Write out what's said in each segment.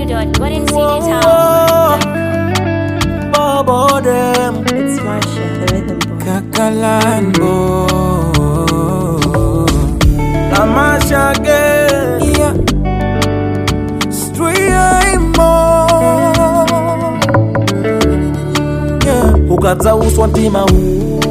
www.goldencitytown.com. Bobo them It's Marsha, the rhythm boy. Kakalambo Tamasha girl Yeah. Streamo yeah. ukadzauswa mtima huu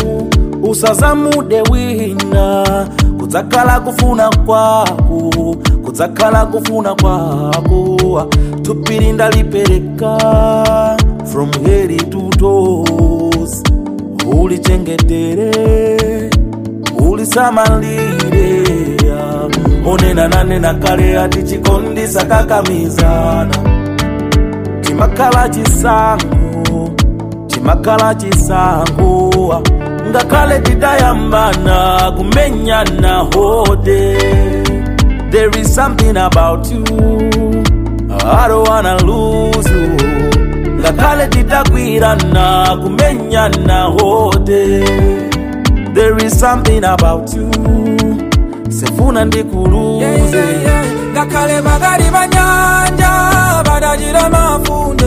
usazamude wina kudzakhala kufuna kwako kudzakhala kufuna kwako tupiri ndalipereka from head to toes ulichengetere ulisamalire onena nanena kale ati chikondi sakakamizana chimakhala chisango chimakhala chisango ngakhale tidayambana kumenyana hode there is something about you I don't wanna lose you ngakhale tidagwirana kumenyana hode there is something about you sefuna ndikuluze Yeah, yeah, yeah. ngakhale magari banyanja badajira mafunde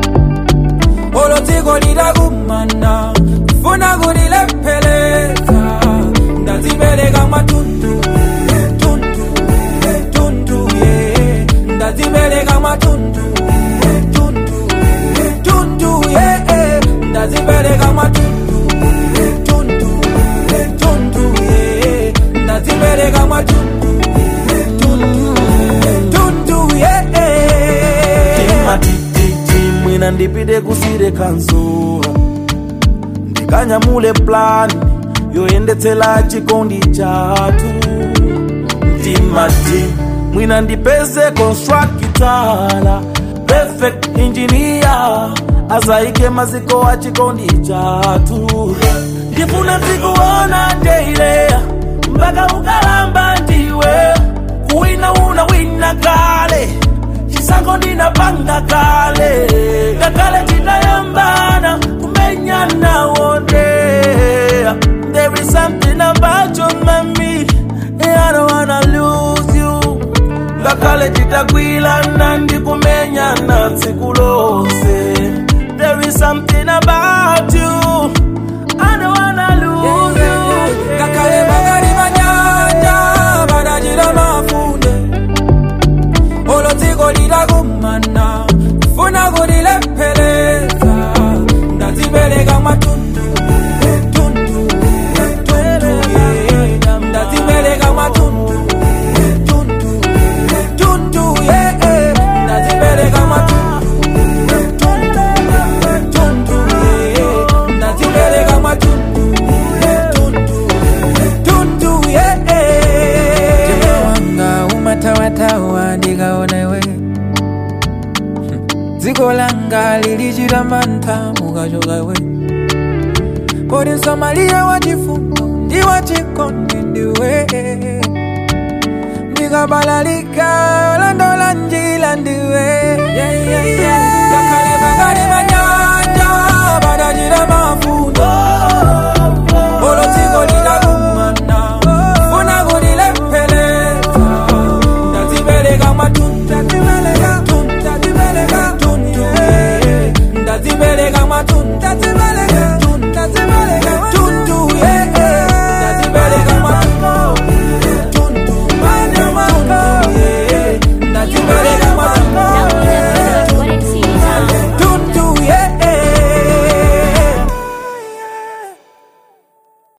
olo dziko lidagumana funa kulilepheleza ndazipereka matundu tundu tundu yeah. ndazipereka matundu tundu tundu yeah. ndazipereka matundu tundu tundu yeah. ndazipereka matundu tundu tundu yeah. timatititi mwina ndipite kusire kanzura ndikanyamule plani yoyendetsela chikondi chatu mtimati mwina ndipeze konstrakitala perfect engineer azaike maziko a chikondi chatu ndifuna zikuona deileya mpaka ukalamba ndiwe kuwina una wina kale chisango ndinapanga kale ngakale titayambana kumenyana wonde there is something about you mami I don't wanna lose you ngakale titagwilana ndikumenyana tsiku lose there is something about you I don't wanna lose you ngakhale magari banyanja badajira mafunde olo dziko lidagumana funa kulilepheleza ndazipereka matundu tundu tundu yeah. ndazipereka matundu tundu tundu yeah. ndazipereka matundu tundu tundu yeah. ndazipereka matundu tundu tundu yeah. wanga umatawatawa ndikaonewe dziko langa lilichita mantha mukachokawe poti msamaliye wachifundo ndi wachikondi ndiwe ndikabalalika landola